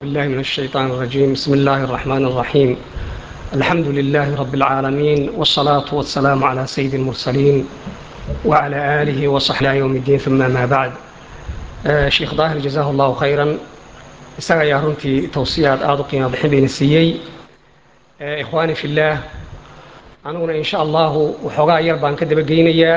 بالله من الشيطان الرجيم بسم الله الرحمن الرحيم الحمد لله رب العالمين والصلاة والسلام على سيد المرسلين وعلى آله وصحبه يوم الدين ثم ما بعد آه شيخ ظاهر جزاه الله خيرا isaga ayaa runtii towsiyaad aada u qiimo bixin bayna siiyey ikhwaani fi illaah aniguna in sha allahu waxoogaa yar baan ka dabageynayaa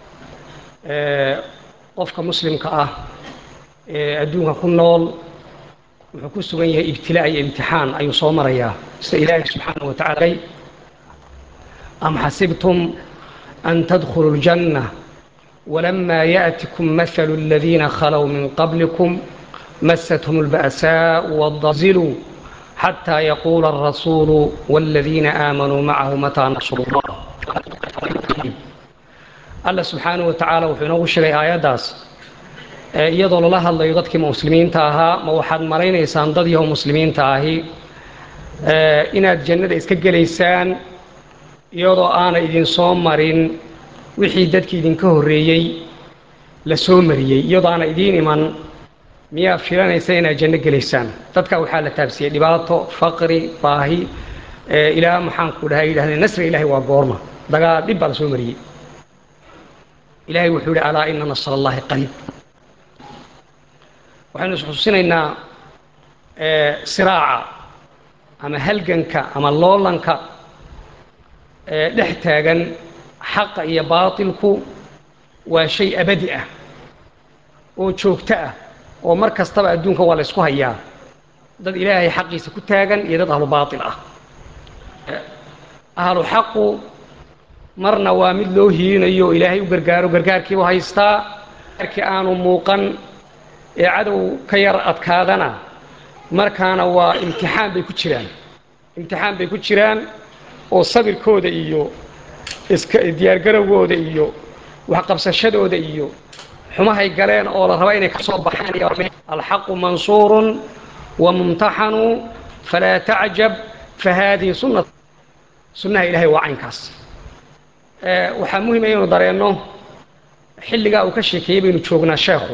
qofka muslimka ah ee adduunka ku nool wuxuu ku sugan yahay ibtilaa iyo imtixaan ayuu soo marayaa sida ilaahi subxaanahu wa tacala am xasibtum an tadkhuluu ljanna walamaa yaأtikum mahalu aladiina khalow min qablikum مستهم البأساء والضزلوا حتى يقول الرسول والذين آمنوا معه متى نصر الله الله سبحانه وتعالى wuxuu inoogu sheegay aayaddaas iyadoo lala hadlayo dadkii muslimiinta ahaa ma waxaad malaynaysaan dad yaho muslimiinta ahi inaad jannada iska gelaysaan iyadoo aana idin soo marin wixii dadkii idinka horreeyey la soo mariyey iyadoo aana idiin iman miyaa filanaysa inaad janno gelaysaan dadka waxaa la taabsiiyey dhibaato faqri baahi ilaa maxaanku dhaha yidhahdeen nasriga ilahay waa goorma dagaal dhib baa la soo mariyey ilahay wuxuu yihi alaa ina nasr allahi qariib waxaynu isxuusinaynaa siraaca ama halganka ama loolanka dhex taagan xaqa iyo baatilku waa shay abadi ah oo joogto ah oo mar kastaba adduunka waa la ysku hayaa dad ilaahay xaqiisa ku taagan iyo dad ahlu baatil ah ahlu xaqu marna waa mid loo hiilinayo oo ilaahay u gargaaro gargaarkiibu haystaa gargaarkii aanu muuqan ee cadow ka yar adkaadana markaana waa imtixaan bay ku jiraan imtixaan bay ku jiraan oo sabirkooda iyo iska diyaargarowgooda iyo waxqabsashadooda iyo xumahay galeen oo la raba inay ka soo baxaan alxaqu mansuurun wamumtaxanu falaa tacjab fahaadihi sunna sunnaha ilahay waa caynkaas waxaa muhima inaynu dareenno xilligaa uu ka sheekeeyey baynu joognaa sheekhu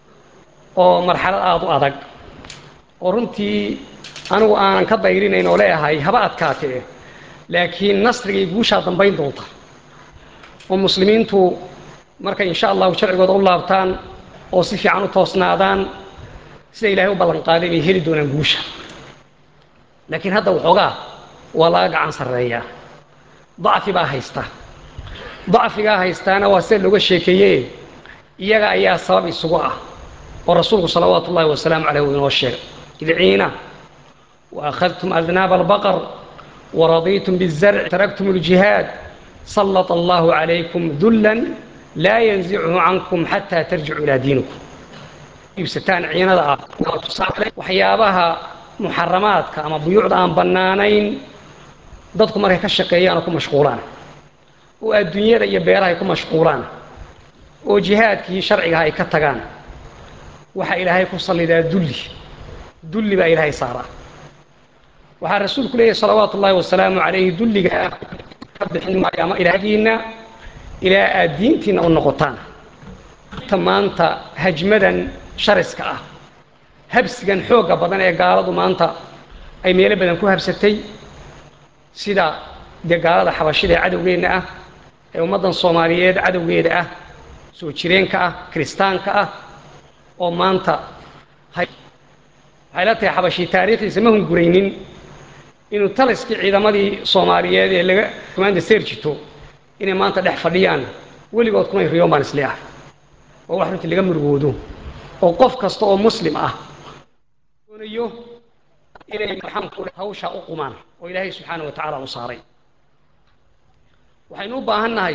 oo marxalad aada u adag oo runtii anigu aanan ka dayrinayn oo leeyahay haba adkaatee laakiin nasriga iyo guushaa dambayn doonta oo muslimiintu markay insha allahu sharcigooda u laabtaan oo si fiican u toosnaadaan sida ilahay u ballan qaaday bay heli doonaan guusha laakiin hadda waxoogaa waa laga gacan sarreeyaa dacfi baa haysta dacfigaa haystaana waa sida looga sheekeeye iyaga ayaa sabab isugu ah oo rasuulku salawaatu ullahi wasalaamu caleyh uu inoo sheegay idciina wa akhadtum adnaaba albaqar waradiitum bizarc taraktum aljihaad sallata allahu calaykum dullan laa yanzichu cankum xataa tarjicu ilaa diinikum iibsataan ciinada ah waxyaabaha muxaramaadka ama buyuucda aan bannaanayn dadku markay ka shaqeeyaan oo ku mashquulaan oo adduunyada iyo beeraha ay ku mashquulaan oo jihaadkii sharcigaha ay ka tagaan waxaa ilaahay ku sallidaa dulli dulli baa ilaahay saaraa waxaa rasuulku leeyahy salawaatu ullaahi wasalaamu calayhi dulliga ka bixin maayo ama ilaagiinna ilaa aad diintiinna u noqotaan ta maanta hajmadan shariska ah habsigan xoogga badan ee gaaladu maanta ay meelo badan ku habsatay sida dee gaalada xabashida ee cadowgeenna ah ee ummaddan soomaaliyeed cadowgeeda ah soo jireenka ah kiristaanka ah oo maanta waxay la tahay xabashii taariikhdiisa ma hunguraynin inuu taliskii ciidamadii soomaaliyeed ee laga maanta seerjito inay maanta dhex fadhiyaan weligood kumay riyoon baan isle ah oo wax runtii laga murugoodo oo qof kasta oo muslim ah doonayo inay maxaanku hawsha u qumaan oo ilaahay subxaana wa tacaala u saaray waxaynu u baahan nahay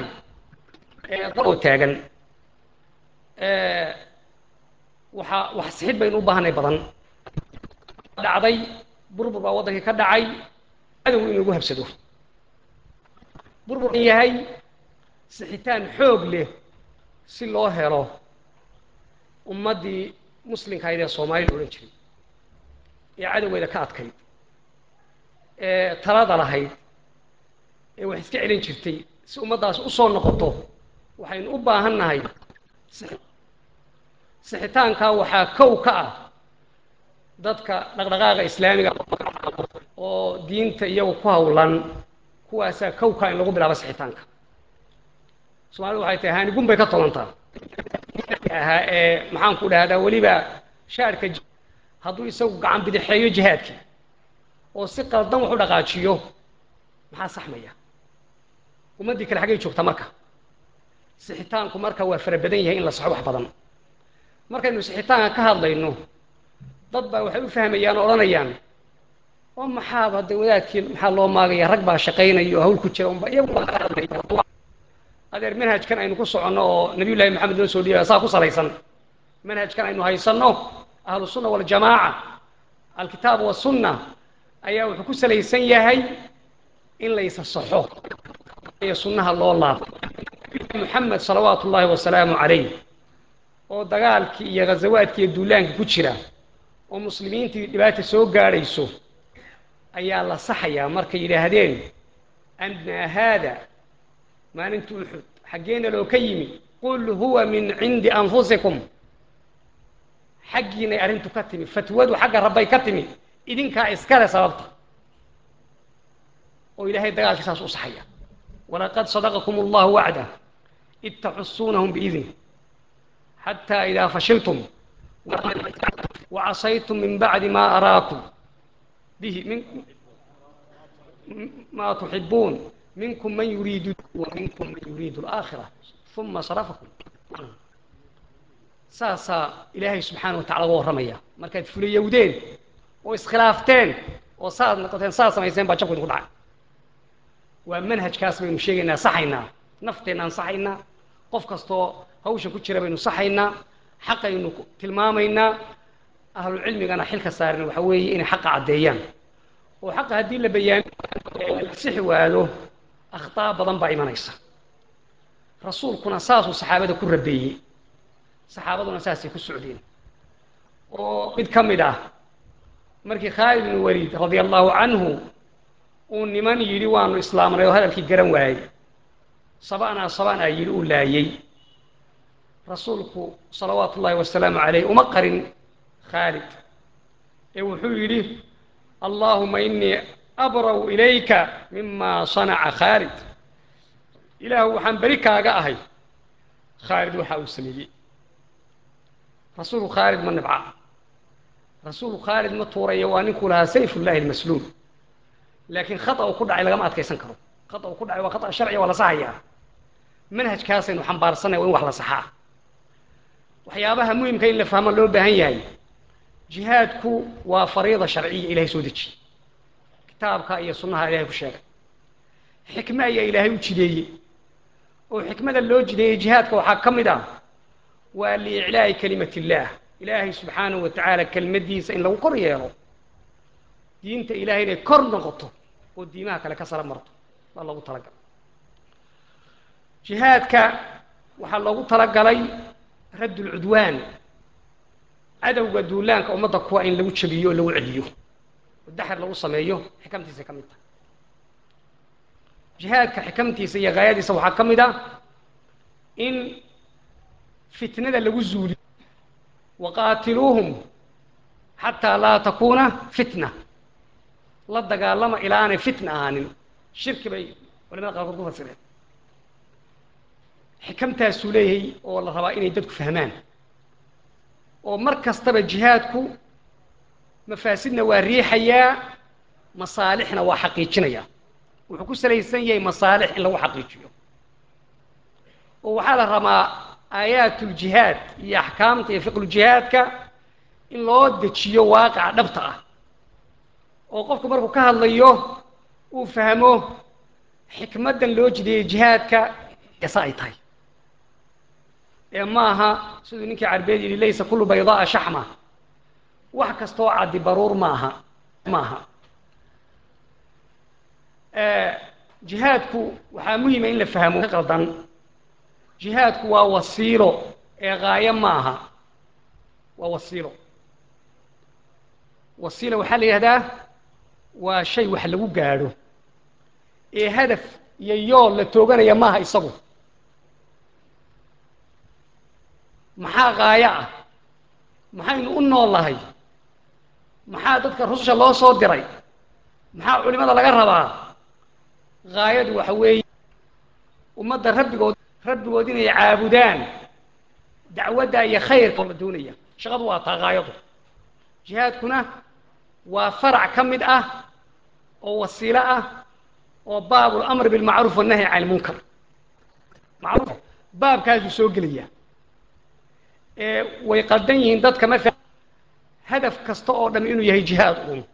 oo taagan waxaa wax sixid baynu u baahanay badan dhacday burbur baa waddankii ka dhacay cadow in lagu habsado burbur yahay sixitaan xoog leh si loo helo ummaddii muslimkahayd ee soomaalida odhan jiray ee cadowgeeda ka adkayd ee talada lahayd ee wax iska celin jirtay si ummaddaas u soo noqoto waxaynu u baahan nahay sixitaankaa waxaa kow ka ah dadka dhaqdhaqaaqa islaamiga oo diinta iyagu ku hawlan kuwaasaa kowkaa in lagu bilaabo sixitaanka soomaalidu waxay tahay haanigun bay ka tolantaa ahaa ee maxaan ku dhahdaa weliba shaarka hadduu isagu gacan bidixeeyo jihaadkii oo si qaldan wax u dhaqaajiyo maxaa saxmaya ummaddii kale xaggay joogtaa marka sixitaanku marka waa fara badan yahay in la saxo wax badan markaynu sixitaanka ka hadlayno dad baa waxay u fahmayaan oo odhanayaan oo maxaaba de wadaadkii maxaa loo maagaya rag baa shaqaynaya oo hawl ku jira unba iyagu baa ka hadlaya adeer manhajkan aynu ku soconno oo nabiy llahi maxamed noo soo dhiibaya saa ku salaysan manhajkan aynu haysanno ahlu sunna waljamaaca alkitaab wasunna ayaa wuxuu ku salaysan yahay in laysa saxo iyo sunnaha loo laabo muxamed salawaatu ullaahi wasalaamu calayh oo dagaalkii iyo ghazawaadkii iyo duulaankii ku jira oo muslimiintii dhibaata soo gaadhayso ayaa la saxayaa markay yidhaahdeen annaa haada maalinta uxud xaggeena loo ka yimi qul huwa min cindi anfusikum xaggiinay arrintu ka timi fatwadu xagga rabbay ka timi idinkaa iskale sababta oo ilaahay dagaalkii saas u saxaya walaqad sadaqakum allahu wacdah id taxusuunahum biidnih xataa idaa fashiltum wacasaytum min bacdi ma araakum bihi min ma tuxibuun minkum man yuriidu waminkum man yuriidu alaakhira uma sarafakum saasaa ilaahay subxaana wa tacala uga warramaya markaad fulayowdeen oo iskhilaafteen oo saad noqoteen saad samayseen baa jabku idinku dhacay waa manhajkaas baynu sheegaynaa saxaynaa nafteennaan saxaynaa qof kastoo hawsha ku jira baynu saxaynaa xaqaynu tilmaamaynaa ahlucilmigana xilka saaran waxa weeye inay xaqa caddeeyaan oo xaqa haddii la bayaamiyo sixi waado akhtaa badan baa imanaysa rasuulkuna saasuu saxaabada ku rabeeyey saxaabaduna saasay ku socdeen oo mid ka mid ah markii khaalid ibnu waliid radia allahu canhu uu niman yidhi waanu islaamnay oo hadalkii garan waayey sabanaa sabanaa yidhi uu laayey rasuulku salawaatu ullaahi wasalaamu calayh uma qarin khaalid ee wuxuu yidhi allaahuma inii abraw ilayka mima sanaca khaalid ilaahu waxaan beri kaaga ahay khaalid waxa uu sameeyey rasuulku khaalid ma nibca rasuulku khaalid ma tuuraya waa ninkuu lahaa sayfullahi almasluul laakiin khata uu ku dhacay lagama adkaysan karo khata uu ku dhacay waa khata sharciga waa la saxayaa manhajkaasaynu xambaarsanay waa in wax la saxaa waxyaabaha muhimka in la fahmo loo baahan yahay jihaadku waa fariida sharciya ilahay soo dejiyey kitaabka iyo sunnaha ilahay ku sheegay xikme ayaa ilaahay u jideeyey oo xikmada loo jideeyey jihaadka waxaa ka mid ah waa liiclaa'i kalimat illaah ilaahay subxaanahu wa tacaala kelmaddiisa in lagu kor yeelo diinta ilahay inay kor noqoto oo diimaha kale ka sara marto baa loogu talagalay jihaadka waxaa loogu talagalay radd ulcudwaan cadowga duulaanka ummadda kuwa in lagu jabiyo oo lagu celiyo oo daxir lagu sameeyo xikamtiisa ka mid tahay jihaadka xikamtiisa iyo gaayadiisa waxaa ka mid ah in fitnada lagu zuuliyo waqaatiluuhum xataa laa takuuna fitna la dagaalama ilaa aanay fitna ahaanin shirki bay culamada qaarkood ku fasireen xikamtaasuu leeyahay oo la rabaa inay dadku fahmaan oo mar kastaba jihaadku mafaasidna waa riixayaa masaalixna waa xaqiijinayaa wuxuu ku salaysan yahay masaalix in lagu xaqiijiyo oo waxaa la rabaa aayaatuljihaad iyo axkaamta iyo fiqlujihaadka in loo dejiyo waaqica dhabta ah oo qofku markuu ka hadlayo uu fahmo xikmaddan loo jideeyey jihaadka esa ay tahay ee ma aha siduu ninkii carbeed yidhi laysa kullu baydaaa shaxma wax kastoo caddi baruur ma aha ma aha jihaadku waxaa muhima in la fahmo ka qaldan jihaadku waa wasiilo ee gaayo ma aha waa wasiilo wasiila waxaa la yidhahdaa waa shay wax lagu gaadho ee hadaf iyo yool la tooganaya maaha isagu maxaa gaayo ah maxaynu u nool nahay maxaa dadka rususha loo soo diray maxaa culimada laga rabaa gaayadu waxa weeye ummadda rabbigood rabbigood inay caabudaan dacwadda iyo khayrka la doonaya shaqadu waa taa gaayadu jihaadkuna waa farac ka mid ah oo wasiilo ah oo baab lamr bilmacruuf wannahyi can ilmunkar macruuf baabkaasuu soo gelaya ee way qaldan yihiin dadka maala hadaf kasta oo dham inuu yahay jihaad un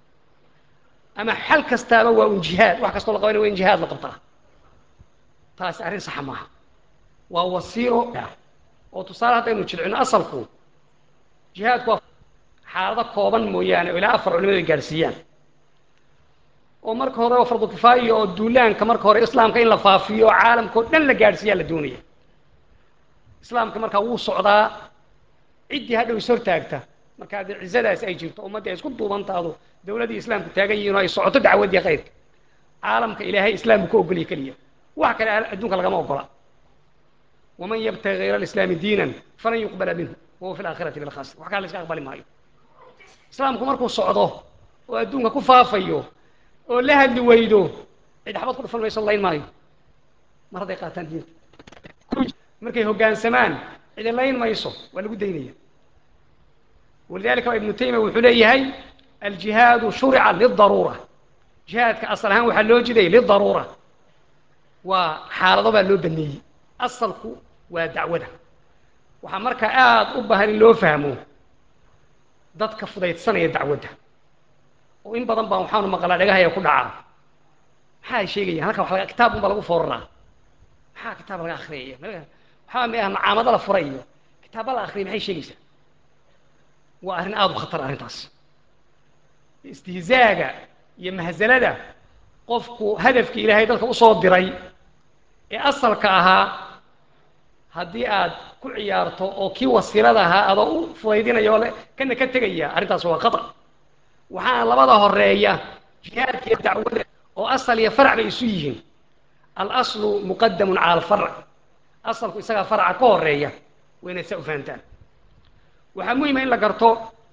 ama xal kastaaba waa un jihaad wax kastoo la qabanaya waa in jihaad la qabtaa taasi arrin saxa maaha waa wasiilo oo tusaale haddaynu jilcino asalku jihaadku waa xaalado kooban mooyaane oo ilaa afar culimadu ay gaadhsiiyaan oo marka hore oo fardu kifaayo oo duulaanka marka hore islaamka in la faafiyo oo caalamka oo dhan la gaadhsiiyaa la doonaya islaamka markaa wuu socdaa ciddii hadhow is hortaagta markaa dee cizadaas ay jirto ummaddii ay isku duubantaado dawladdii islaamku taagan yihiin oo ay socoto dacwaddii khayrka caalamka ilaahay islaamku ka ogolya keliya wax kale adduunka lagama ogola waman yabtagi hayra alislaami diinan falan yuqbala minhu wahuwa fi laakhirati min alkhasir wax kale la iska aqbali maayo islaamku markuu socdo oo adduunka ku faafayo oo la hadli weydo cid xabad ku dhufan mayso layn maayo mar hadday qaataan diinta markay hoggaansamaan cidi layn mayso waa lagu daynaya walidalika ibnu taymiya wuxuu leeyahay aljihaadu shurica lidaruura jihaadka asal ahaan waxaa loo jiday lidaruura waa xaalado baa loo baneeyey asalku waa dacwada waxaa markaa aada u baahan in loo fahmo dadka fudaydsanaya dacwadda oo in badan baan waxaanu maqlaa dhagahaya ku dhacaa maxaa ay sheegayaan halkan wa kitaab un baa lagu fooraraa maxaa kitaab laga akriyaya waxaa mi ah macaamado la furay iyo kitaaba la akriyay maxay sheegaysaa waa arrin aada u khatar arrintaas istihzaaga iyo mahzalada qofku hadafkii ilaahay dadka usoo diray ee asalka ahaa haddii aad ku ciyaarto oo kii wasiilada ahaa adoo u fudaydinaya oo kana ka tegaya arrintaas waa khatar waxaana labada horeeya jihaadka iyo dacwada oo asal iyo farac bay isu yihiin alaslu muqadamun cala alfarc asalku isagaa faraca ka horeeya waa inaad saa u fahantaan waxaa muhima in la garto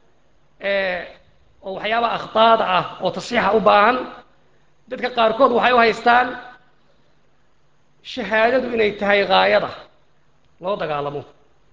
oo waxyaabaha akhtaada ah oo tasxiixa u baahan dadka qaarkood waxay u haystaan shahaadadu inay tahay gaayada loo dagaalamo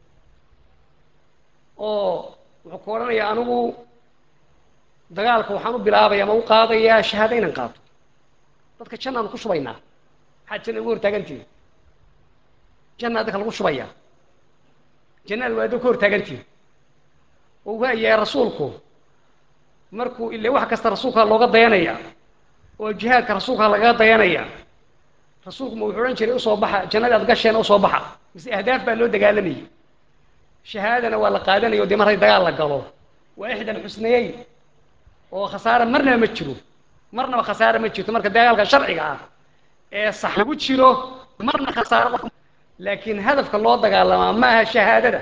oo wuxuu ku odhanayaa anigu dagaalka waxaan u bilaabaya ama u qaadayaa shahaado inaan qaato dadka jannaanu ku shubaynaa maxaad janna ugu hortaagantihin jannaa dadka lagu shubaya jannada waa adoo ka hortaagantihin oo waayahay rasuulku markuu ile wax kasta rasuulkaa looga dayanaya oo jihaadka rasuulkaa lagaga dayanaya rasuulku ma wuxuu odhan jiray usoo baxa jannadii aad gasheena usoo baxa mise ahdaaf baa loo dagaalamayay shahaadana waa la qaadanaya o dee marhay dagaal la galo waa ixda alxusnayeyn oo khasaare marnaba ma jiro marnaba khasaare ma jirto marka dagaalka sharciga ah ee sax lagu jiro marna khasaare laakiin hadafka loo dagaalamaa ma aha shahaadada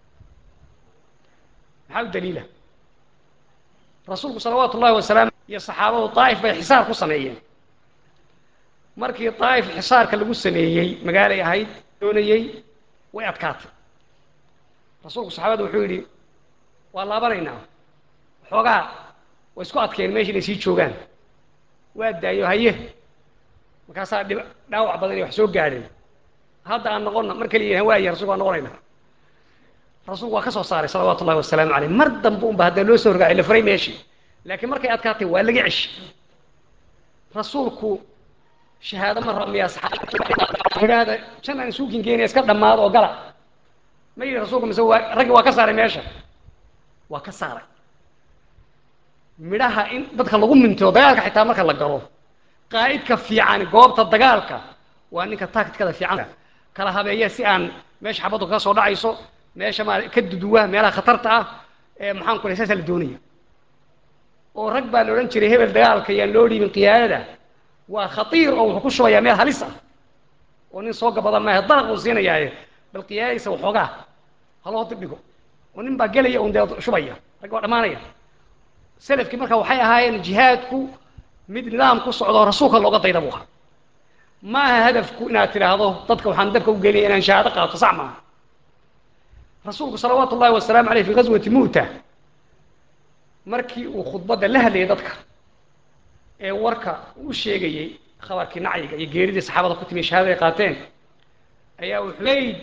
maxaa u daliila rasuulku salawaatu ullahi wasalaam iyo saxaabadu daa'if bay xisaar ku sameeyeen markii daa'if xisaarka lagu sameeyey magaalay ahayd doonayey way adkaatay rasuulku saxaabada wuxuu yidhi waa laabanaynaa xoogaa way isku adkeen meesha inay sii joogaan waa daayo haye markaasaa dhib dhaawac badan iyo wax soo gaadheen hadda aan noqonna mar kaliya waaya rasulku waan noqonayna rasuulku waa ka soo saaray salawaatu ullahi wasalaamu caleyh mar dambe unba haddaa loo soo horgaacay la furay meeshii laakiin markay adkaatay waa laga ceshi rasuulku shahaado ma ramiyaa saxaabada jannaan isuukin geenaya iska dhammaado oo gala ma yidhi rasuulku mise waa raggi waa ka saaray meesha waa ka saaray midhaha in dadka lagu mintiro dagaalka xitaa marka la galo qaa'idka fiican goobta dagaalka waa ninka taktikada fiican kala habeeya si aan meesha xabaddu kaga soo dhacayso meesha ma ka duduwa meelaha khatarta ah ee maxaan ku saasaa la doonaya oo rag baa la odhan jiray hebel dagaalka yaan loo dhiibin qiyaadada waa khatiir oo wuxuu ku shubayaa meel halis ah oo nin soo gabada maaha dalaq uu siinayaaye bal qiyaadadiisa waxoogaa haloo dibdhigo oo nin baa gelaya un dee shubaya rag waa dhammaanaya selafkii marka waxay ahaayeen jihaadku mid nidaam ku socdo rasuulka looga dayda buu ahaa ma aha hadafku inaad tidhaahdo dadka waxaan dabka u geliya inaan shahaado qaato sax maaha rasuulku salawaatu ullahi wasalaamu aleyh fi gazwati mu'ta markii uu khudbadda la hadlayay dadka ee warka u sheegayey khabarkii nacyiga iyo geeridii saxaabada ku timi shahaada ay qaateen ayaa wuxuu leyd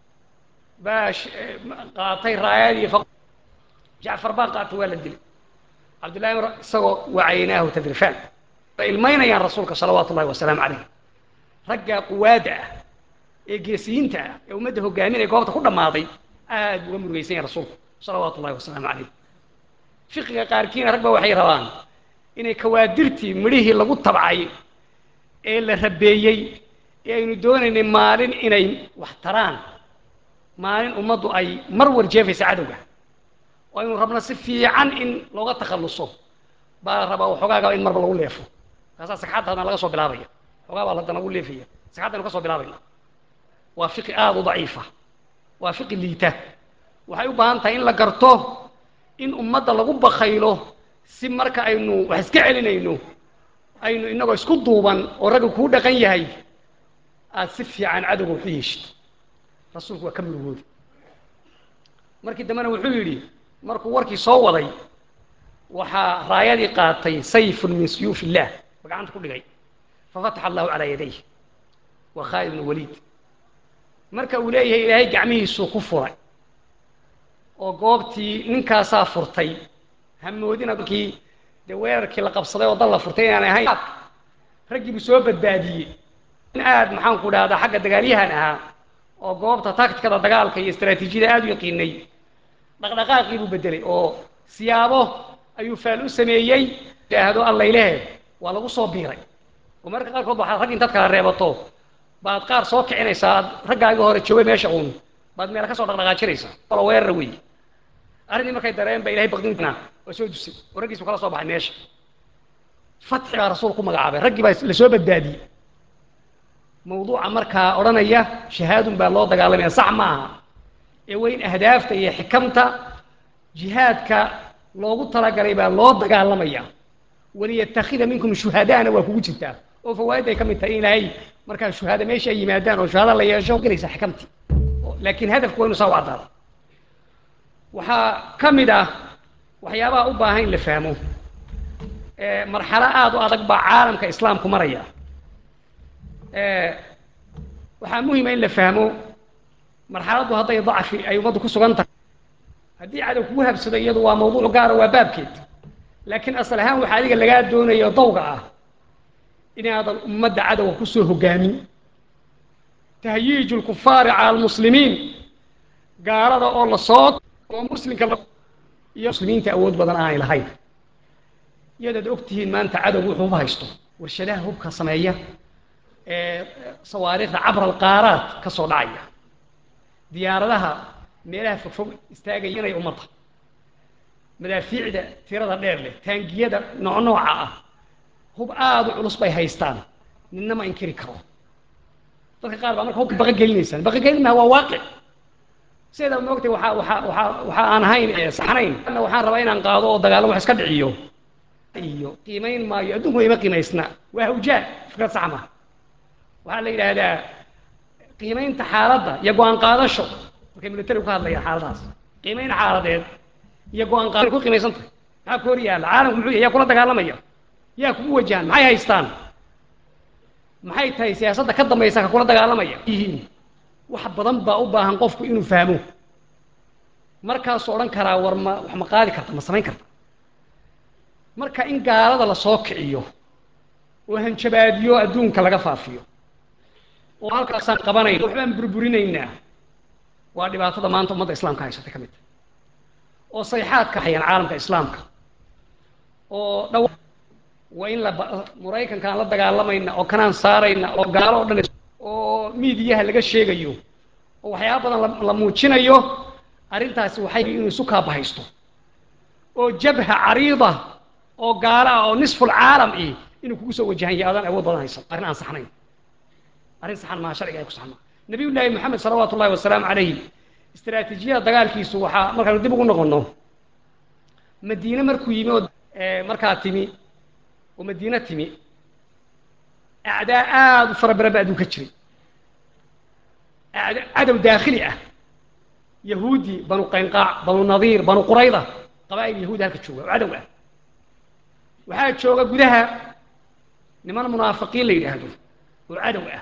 baa qaatay raayadii jacfar baa qaatay waa la dilay cabdullahi mr isagoo wacaynaahu tadrifaan ay ilmaynayaan rasuulka salawaatu ullahi wasalaamu calayh raggaa quwaadda ah ee geesiyiinta ah ee ummadda hogaaminaya goobta ku dhammaaday aad uga murugaysan yahay rasuulku salawaatu ullahi wasalaamu calayh fiqiga qaarkiina rag ba waxay rabaan inay kawaadirtii midhihii lagu tabcay ee la rabeeyey ee aynu doonaynay maalin inay wax taraan maalin ummaddu ay mar war jeefaysa cadowga oo aynu rabno si fiican in looga takhalluso baa la rabaa waxoogaagaba in marba lagu leefo kaasaa sagxadda hadna laga soo bilaabaya waxoogaa baa hadda lagu leefaya sagxaddaynu ka soo bilaabayna waa fiqi aada u daciifa waa fiqi liita waxay u baahan tahay in la garto in ummadda lagu bakaylo si marka aynu wax iska celinayno aynu inagoo isku duuban oo ragga kuu dhaqan yahay aada si fiican cadowga waxu yeeshid rasuulku waa ka murugooda markii dambena wuxuu yidhi markuu warkii soo waday waxaa raayadii qaatay sayfun min suyuuf illah ba gacanta ku dhigay fafataxa allahu calaa yadayh waa khaalid bnu waliid marka uu leeyahay ilaahay gacmihiisuu ku furay oo goobtii ninkaasaa furtay hamoodina kii dee weerarkii la qabsaday oo dal la furtay inaanay ahayn raggii buu soo badbaadiyey in aad maxaan ku dhahdaa xagga dagaalyahan ahaa oo goobta taktikada dagaalka iyo istraatiijiyada aada u yaqiinay dhaqdhaqaaqii buu bedelay oo siyaabo ayuu faal u sameeyey idhaahdo allaylehe waa lagu soo biiray oo mararka qaarkood waxaad rag intaad kala reebato baad qaar soo kicinaysaa aad raggaagii hore joogay meesha uun baad meela ka soo dhaqdhaqaajinaysaa wala weerara wey arrintii markay dareen ba ilahay baqdintina waa soo dusay oo raggiisu kala soo baxay meesha fatxi baa rasuul ku magacaabay raggii baa la soo badbaadiyey mawduuca markaa odhanaya shahaadun baa loo dagaalamaya sax ma aha ee weyn ahdaafta iyo xikamta jihaadka loogu talagalay baa loo dagaalamaya waliyatakida minkum shuhadaana waa kugu jirtaa oo fawaaid ay ka mid tahay in ilaahay markaa shuhaada meesha ay yimaadaan oo shuhada la yeesho gelaysa xikamtii laakiin hadafku waa inu saa u caddaado waxaa ka mid ah waxyaabaha u baahan in la fahmo marxalo aada u adag baa caalamka islaamku maraya waxaa muhima in la fahmo marxaladdu hadday dacfi ay ummaddu ku sugan tahay haddii cadow kugu habsado iyadu waa mawduuc gaara waa baabkeed laakiin asal ahaan waxaa adiga lagaa doonayo dawga ah inaadan ummadda cadowga kusoo hogaamin tahyiiju lkufaari cala almuslimiin gaalada oo lasoo oo muslimka iyo muslimiinta awood badan aanay lahayn iyadaad og tihiin maanta cadow wuxuu uba haysto warshadaha hubka sameeya ee sawaariikhda cabra alqaaraad ka soo dhacaya diyaaradaha meelaha fogfog istaagaya inay ummadda madaafiicda tirada dheer leh taangiyada noocnooca ah hub aada u culus bay haystaan ninna ma inkiri karo dadka qaar baa marka hubka baqa gelinaysaan baqa gelinmaha waa waaqic sideeda moogtay waxaa waxaa waxaa waxa aan ahayn ee saxnayn anna waxaan rabaa inaan qaado oo dagaalamo wax iska dhiciyo iyo qiimayn maayo adduunku ima qiimaysna waa hawjaa fikrad sax maha waxaa la yidhaahdaa qiimaynta xaaladda iyo go-aan qaadasho markay militarigu ka hadlayaan xaaladahaas qiimayn xaaladeed iyo go-aan qaadasho ku qiimaysan tahay maxaa ku hor yaalla caalamku muxuu yahay yaa kula dagaalamaya yaa kugu wajahan maxay haystaan maxay tahay siyaasadda ka dambaysa ka kula dagaalamaya yihiin wax badan baa u baahan qofku inuu fahmo markaasuu odhan karaa war ma wax ma qaadi karta ma samayn karta marka in gaalada la soo kiciyo oo hanjabaadiyo adduunka laga faafiyo oo halkaasaan qabanayna waxbaan burburinaynaa waa dhibaatada maanta ummadda islaamka haysatay ka mid tahay oo sayxaadka hayaan caalamka islaamka oo dhaw waa in la maraykankaan la dagaalamayna oo kanaan saarayna oo gaalo o dhan oo miidiyaha laga sheegayo oo waxyaaba badan la muujinayo arrintaasi waxay inuu isu kaabahaysto oo jabha cariida oo gaalo ah oo nisful caalam ih inuu kugu soo wajahan yahay adaan awood badan haysan arrin aan saxnayn arrin saxan maa sharciga ay ku saxnaa nabiy llaahi moxamed salawaatu ullahi wasalaamu calayhi istaraatiijiyada dagaalkiisu waxaa markaanu dib ugu noqonno madiine markuu yimi oo markaa timi oo madiine timi acdaa aada u fara badan ba adduunka jiray cadow daakhili ah yahuudi banu qaynqaac banu nadiir banu qurayda qabaa'il yahuud halka jooga oo cadow ah waxaa jooga gudaha niman munaafiqiin la yidhaahdo oo cadow ah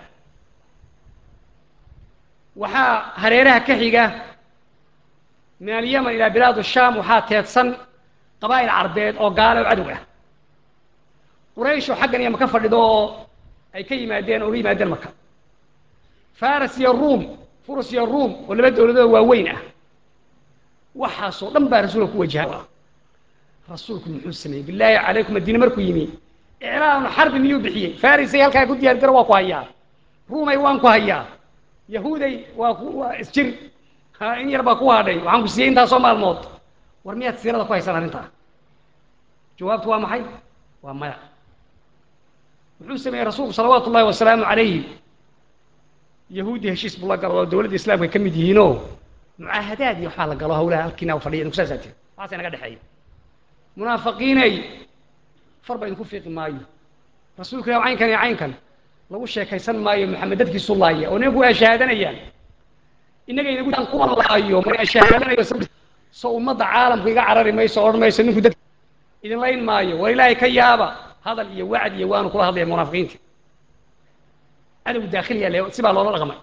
waxaa hareeraha ka xiga min alyaman ilaa bilaad shaam waxaa teedsan qabaa'il carbeed oo gaale oo cadow ah quraysh oo xaggan iyo maka fadhido oo ay ka yimaadeen oo uga yimaadeen maka faras iyo ruum furus iyo ruum oo laba dowladood waaweyn ah waxaasoo dhan baa rasuulka ku wajaha rasuulku muxuu sameeyey bilaahi calaykum madiine markuu yimi iclaanu xarbi miyuu bixiyey farisay halkaa ku diyaar garo waa ku hayaa ruumay waan ku hayaa yahuuday waa ku waa isjir ha in yar baa ku hadhay waxaan ku siiyey intaasoo maalmood war miyaad siirada ku haysaan arrintaa jawaabtu waa maxay waa maya muxuu sameeyey rasuulku salawaatu ullahi wasalaamu calayhi yahuudi heshiis buu la galo oo dowladda islaamka ay ka mid yihiinoo mucaahadaad iyo waxbaa la galo hawlaha halkiina u fadhiya idinku saasaa tiri waxaasa inaga dhexeeya munaafiqiinay far ba idinku fiiqi maayo rasuulka ilah caynkan iyo caynkan lagu sheekaysan maayo maxamed dadkiisu laaya oo nimanku waa shahaadanayaan innaga inagu kuwa laayo ma shahaadanayo so ummadda caalamku iga carari mayso odhan mayso ninku dad idin layn maayo war ilaahay ka yaaba hadal iyo wacd iyo waanu kula hadlaya munaafiqiinta cadow daakhiliya le si baa loola dhaqmay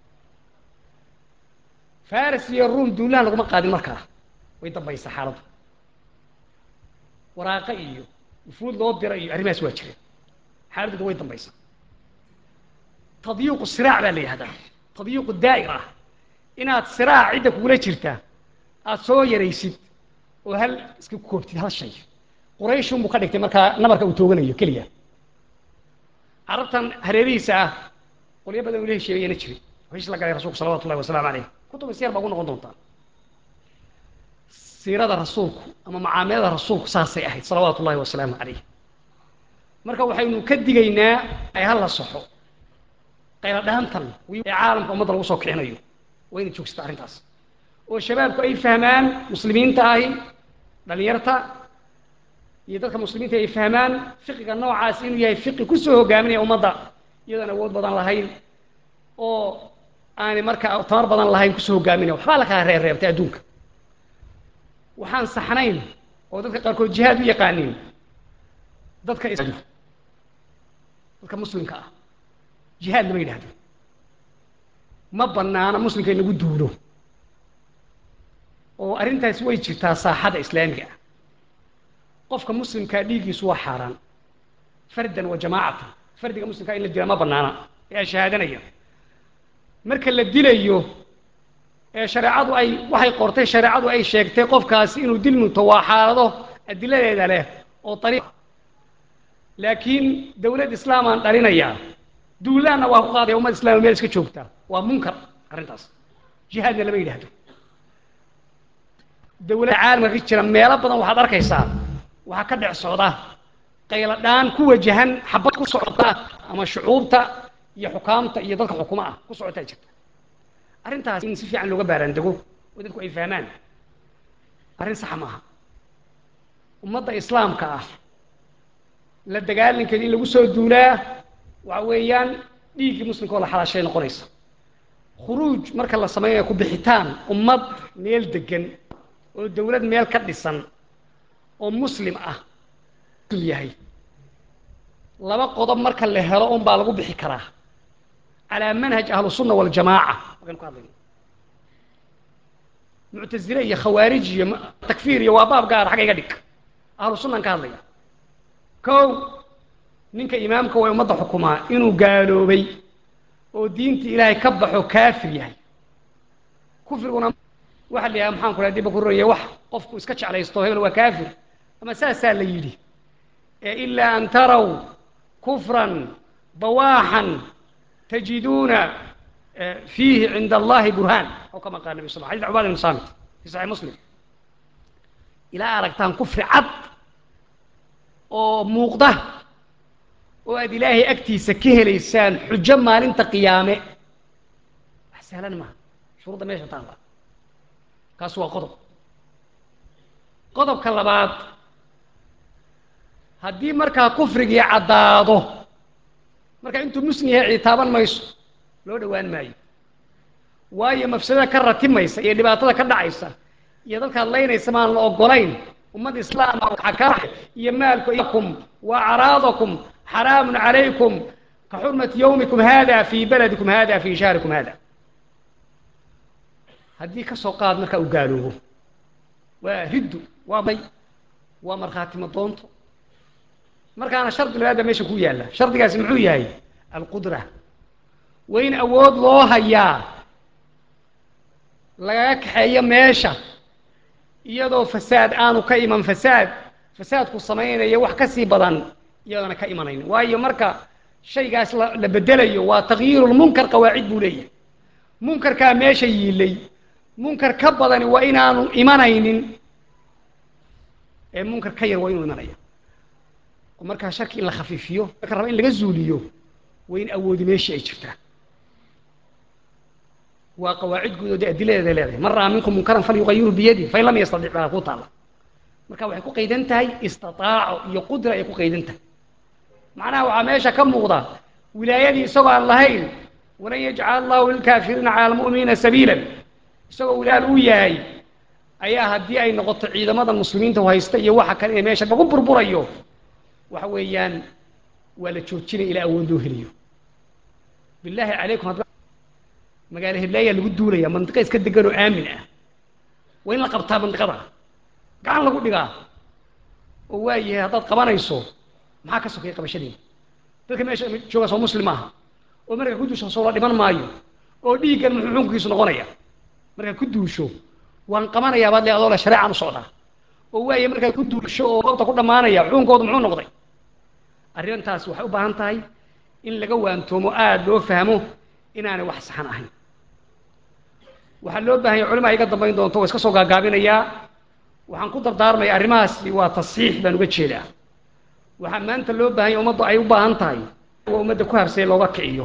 faris iyo ruum duulahan laguma qaadin markaa way dambaysa xaaladdu waraaqo iyo ufuud loo dira iyo arrimahaas waa jireen xaaladdu way dambaysa tadyiiqu siraac baa la yihahdaa tadyiiqu daa'ir ah inaad siraac cidda kugula jirta aada soo yaraysid oo hal iska koobtid hal shay qurayshun buu ka dhigtay markaa nabarka uu tooganayo keliya carabtan hareerihiisa ah qolyo badan ula hesheeyayana jiray heshiis la galay rasuulku salawatu ullahi wasalaamu caleyh kutub isyar baa ugu noqon doontaa siirada rasuulku ama macaamilada rasuulku saasay ahayd salawaatu ullahi wasalaamu caleyh marka waxaynu ka digaynaa ay hala saxo qayla dhaantan ee caalamka ummadda lagu soo kicinayo waa inay joogsata arrintaas oo shabaabku ay fahmaan muslimiinta ahi dhalinyarta iyo dadka muslimiinta ay fahmaan fiqiga noocaas inuu yahay fiqi kusoo hogaaminaya ummadda iyadoon awood badan lahayn oo aanay markaa tamar badan lahayn kusoo hogaaminaya waxbaa la kala reebreebtay adduunka waxaan saxnayn oo dadka qaarkood jihaad u yaqaaniin dadka dadka muslimka ah jihaad lama yidhahdo ma banaana muslimka in lagu duulo oo arrintaasi way jirtaa saaxada islaamiga ah qofka muslimkaa dhiiggiisu waa xaaraan fardan wa jamaacatan fardiga muslimkaa in la dila ma banaana ee shahaadanaya marka la dilayo ee shareecadu ay waxay qortay shareecadu ay sheegtay qofkaasi inuu dil munto waa xaalado adiladeeda leh oo ariiq laakiin dawlad islaamaan dhalinayaa duulaanna waa ku qaadaya ummad islama meel iska joogta waa munkar arrintaas jihaadna lama yidhaahdo dawladda caalamka ka jira meelo badan waxaad arkaysaa waxaa ka dhex socda qaylo dhaan ku wajahan xabad ku socota ama shucuubta iyo xukaamta iyo dadka xukuma ah ku socotaa jirta arrintaas in si fiican looga baaraandego oo dadku ay fahmaan arrin saxa maaha ummadda islaamka ah la dagaalankeeda in lagu soo duulaa waxa weeyaan dhiiggii muslimka oo la xalaashay noqonaysa khuruuj marka la samaynayo ku bixitaan ummad meel degan oo dawlad meel ka dhisan oo muslim ah yahay laba qodob marka la helo un baa lagu bixi karaa calaa manhaj ahlusunna waljamaaca markaynu ka hadlayno muctazile iyo khawaarij iyo takfiir iyo waa baab gaar xagga iga dhig ahlu sunnaan ka hadlaya kow ninka imaamka way ummadda xukumaa inuu gaaloobay oo diinta ilaahay ka baxo kaafir yahay kufriguna waxa la yidhaha maxaan ku dhaha dibba ku roraya wax qofku iska jeclaysto hebel waa kaafir ama saasaa la yidhi ee ilaa an taraw kufran bawaaxan tajiduuna fiihi cinda allahi burhaan oo kama qaala nabi sal xadis cubaad ibn saamit fi saxiix muslim ilaa aragtaan kufri cad oo muuqda oo aad ilaahay agtiisa ka helaysaan xujo maalinta qiyaame wax sahlan maaha shuruudda meesha taalla kaas waa qodob qodobka labaad haddii markaa kufrigii caddaado markaa intuu muslim yahay ciitaaban mayso loo dhowaan maayo waayo mafsadada ka ratimaysa iyo dhibaatada ka dhacaysa iyo dadkaad laynaysa maan la ogolayn ummad islaama waxaa ka iyo maalkum wa acraadakum xaraamun calaykum ka xurmati yawmikum hada fii baladikum hada fii shahrikum hada haddii ka soo qaad markaa uu gaaloobo waa riddu waa may waa markhaatimo doonto markaana shardi labaad baa meesha ku yaalla shardigaasi muxuu yahay alqudra waa in awood loo hayaa lagaga kaxeeyo meesha iyadoo fasaad aanu ka iman fasaad fasaadku samaynayo wax ka sii badan iyadoona ka imanayn waayo marka shaygaas la la bedelayo waa takyiirulmunkar qawaacid buu leeyahay munkarkaa meesha yiilay munkar ka badani waa inaanu imanaynin ee munkar ka yar waa inuu imanaya oo markaa sharki in la khafiifiyo marka raba in laga zuuliyo waa in awoodi meeshii ay jirtaa waa qawaacid guud oo dee adiladeeda leedahay man ra'aa minkum munkaran falyuqayiru biyadi fain lam yastadic baa ku taalla marka waxay ku qaydan tahay istiaaco iyo qudra ay ku qaydan tahay macnaha waxaa meesha ka muuqda wilaayadii isagoo aan lahayn walan yajcala allahu lilkaafiriina cala almu'miniina sabiilan isagoo wilaal u yahay ayaa haddii ay noqoto ciidamada muslimiinta haysta iyo waxa kale in meesha lagu burburayo waxa weeyaan waa la joojinaya ilaa awood loo heliyo bilaahi calaykum hadda magaalo heblayaa lagu duulaya mandiqa iska degan oo aamin ah waa in la qabtaa mandiqada gacan lagu dhigaa oo waa yahay haddaad qabanayso maxaa ka sokeeya qabashadeeda dadka meesha jooga soo muslim maaha oo markaa ku duusho soo la dhiman maayo oo dhiiggan muxuu xukunkiisu noqonaya markaa ku duusho waan qabanayaa baad le adoo le shareecaan u socdaa oo waaye markaa ku duusho oo goobta ku dhammaanaya xukunkoodu muxuu noqday arrintaas waxay u baahan tahay in laga waantoomo aada loo fahmo inaanay wax saxan ahayn waxaa loo baahan yahay culima iga dambayn doonto waa iska soo gaagaabinayaa waxaan ku dardaarmaya arrimahaasi waa tasxiix baan uga jeedaa waxaa maanta loo baahan yahay ummaddu ay u baahan tahay waa ummadda ku habsay looga kiciyo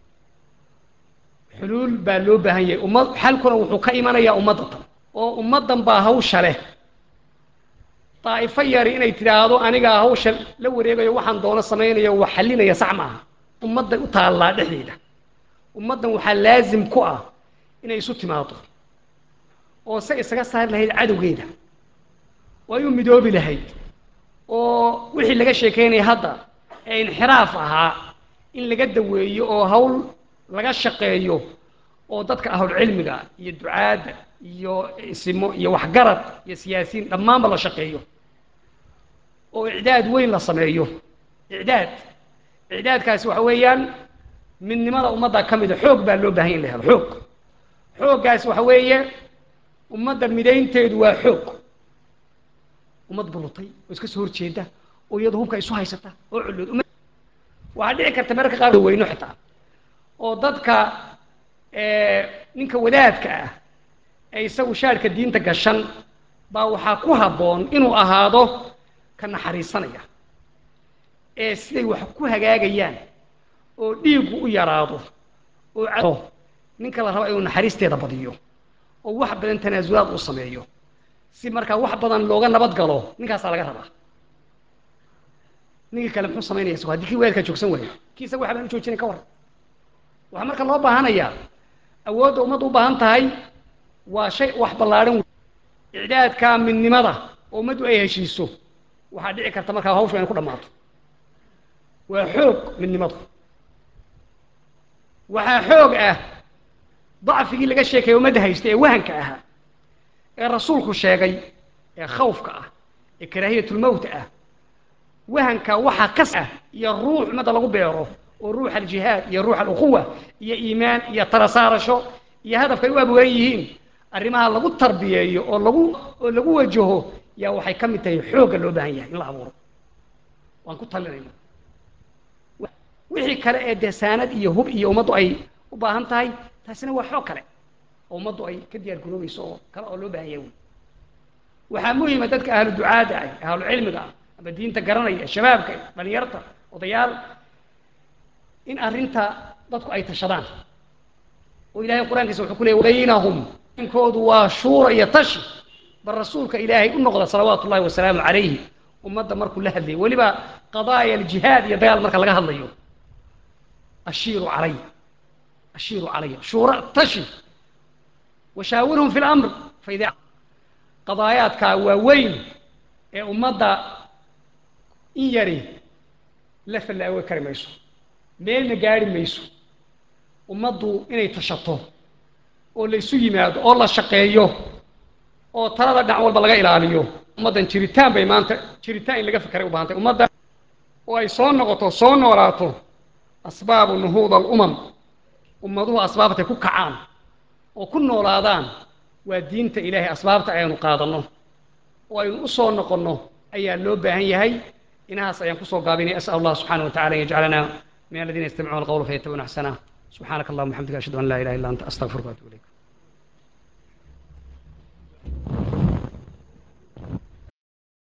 xuluul baa loo baahan yahay ummad xalkuna wuxuu ka imanayaa ummadda tan oo ummaddan baa hawsha leh daa'ifo yari inay tidhaahdo anigaa hawsha la wareegayo waxaan doono samaynayo wax xallinaya sax maaha ummadday u taallaa dhexdeeda ummaddan waxaa laasim ku ah inay isu timaado oo se isaga saari lahayd cadowgeeda oo ay u midoobi lahayd oo wixii laga sheekaynaya hadda ee inxiraaf ahaa in laga daweeyo oo hawl laga shaqeeyo oo dadka ahlulcilmiga iyo ducaadda iyo isimo iyo waxgarad iyo siyaasiyiin dhammaanba la shaqeeyo oo icdaad weyn la sameeyo icdaad icdaadkaasi waxa weeyaan midnimada ummadda ka mida xoog baa loo baahan in la helo xoog xooggaas waxa weeye ummadda midaynteedu waa xoog ummad bulutay oo iska soo horjeeda oo iyadu hubka isu haysata oo cullood waxaa dhici karta mararka qaar weyno xitaa oo dadka ninka wadaadka ah ee isagu shaarhka diinta gashan baa waxaa ku habboon inuu ahaado ka naxariisanaya ee siday wax ku hagaagayaan oo dhiiggu u yaraado oo ninka la raba inuu naxariisteeda badiyo oo wax badan tanaasulaad uu sameeyo si markaa wax badan looga nabad galo ninkaasaa laga rabaa ninkii kale muxuu samaynaya isago haddii kii weelkaa joogsan waayo kii isaga waxa baan u joojinay ka waran waxaa marka loo baahanayaa awoodda ummadda u baahan tahay waa shay wax ballaadhan icdaadka midnimada oo ummaddu ay heshiiso waxaa dhici karta markaa hawshu inay ku dhammaato waa xoog midnimadu waxaa xoog ah dacfigii laga sheekaya ummadda haysta ee wahanka ahaa ee rasuulku sheegay ee khawfka ah ee karaahiyatulmowta ah wahanka waxaa kas ah iyo ruux ummadda lagu beero oo ruux aljihaad iyo ruux alukhuwa iyo iimaan iyo tala saarasho iyo hadafkay u abuuran yihiin arrimaha lagu tarbiyeeyo oo lagu oo lagu wajaho yaa waxay ka mid tahay xoogga loo baahan yahay in la abuuro waan ku talinayna wixii kale ee desaanad iyo hub iyo ummaddu ay u baahan tahay taasina waa xoog kale oo ummaddu ay ka diyaar garoobayso oo kale oo loo baahan yahay waxaa muhima dadka ahlu ducaada ah ahlu cilmiga ah ama diinta garanaya shabaabka dhalinyarta odayaal in arrinta dadku ay tashadaan oo ilahay qur-aankiisa wuxuu ku leeyay baynahum inkoodu waa shuura iyo tashi bal rasuulka ilaahay u noqda salawaatu ullahi wasalaamu calayhi ummadda markuu la hadlayo weliba qadaaya aljihaad iyo dagaal marka laga hadlayo ashiiru calaya ashiiru calaya shuura tashi washaawirhum fi lamr faida qadaayaadkaa waaweyn ee ummadda in yari la fallaawe kari mayso meelna gaadhi mayso ummaddu inay tashato oo la isu yimaado oo la shaqeeyo oo talada dhinac walba laga ilaaliyo ummaddan jiritaan bay maanta jiritaan in laga fekeray u baahantay ummadda oo ay soo noqoto soo noolaato asbaabu nuhuud alumam ummaduhu asbaabtay ku kacaan oo ku noolaadaan waa diinta ilaahay asbaabta aynu qaadanno oo aynu u soo noqonno ayaa loo baahan yahay inahaas ayaan kusoo gaabinaya as'al allah subxaana wa tacala an yajcalana min aladiina yastamicuuna alqawla fayattabicuuna axsanah subxaanaka allahuma waxamdika ashhadu an laa ilaha illa anta astaqfiruka waatubu ilayk